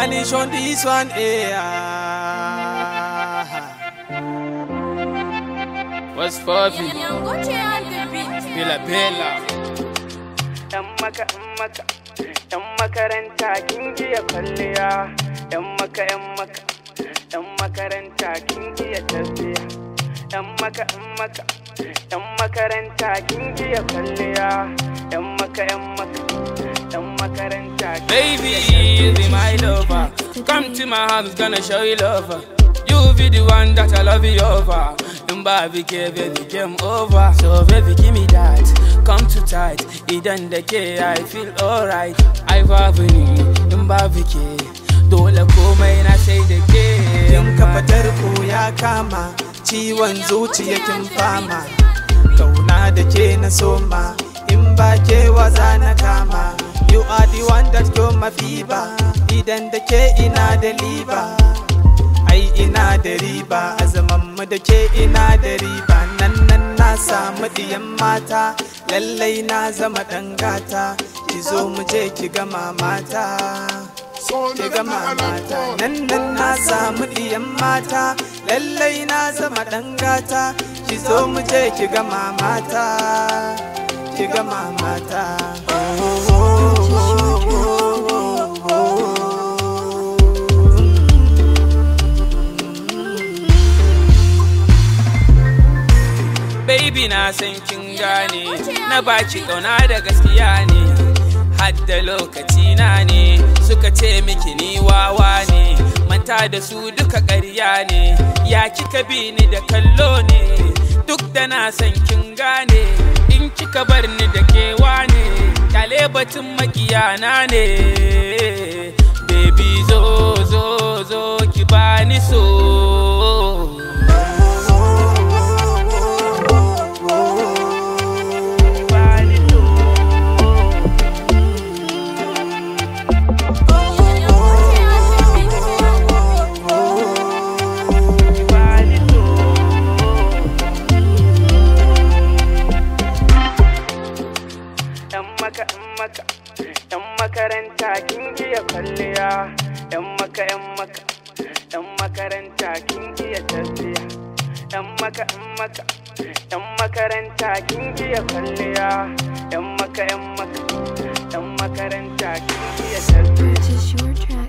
Spanish on this one, eh? What's poppin'? Bella Bella. Yan maka, yan maka, yan makaranta kin iya kwalliya. Yan maka, yan maka, yan makaranta kin iya tafiya. Yan maka, yan maka, yan makaranta kin iya kwalliya. Yan maka, yan maka, yan makaranta kin Baby, you be my lover. Come to my house, gonna show you lover. You be the one that I love you over. In baby, baby, game over. So baby, give me that. Come too tight. Idan da ke, I feel alright. I love you. In baby, ke. Dole komai na sai da ke. Kin kafa tarko ya kama. Ciwon zuciya kin fama. Kauna da ke na soma. In ba ke waza na kama. You are the one that cure my fever. Idan da ke ina da liba. ai ina da riba a zaman mu da ke ina da riba nan nan na samu diyan mata lallai na zama dan gata ki zo mu je ki ga mamata ki ga mamata nan nan na samu diyan mata lallai na zama dan gata ki zo mu je ki ga mamata ki ga mamata oh, oh, oh, oh, oh, oh, oh. Baby na san kin gane na baki kauna da gaskiya ne hadda lokaci na ne suka ce miki ni wawa ne manta da su duka ƙarya ne ya kika bi ni da kallo ne duk da na san kin gane in kika bar ni da kewa ne kyale batun makiyana ne baby zo zo zo ki bani so yan maka yan maka yan makaranta kin iya kwalliya yan maka yan maka yan makaranta kin iya tafiya yan maka yan maka yan makaranta kin iya kwalliya yan maka yan maka yan makaranta kin iya tafiya Purchase your track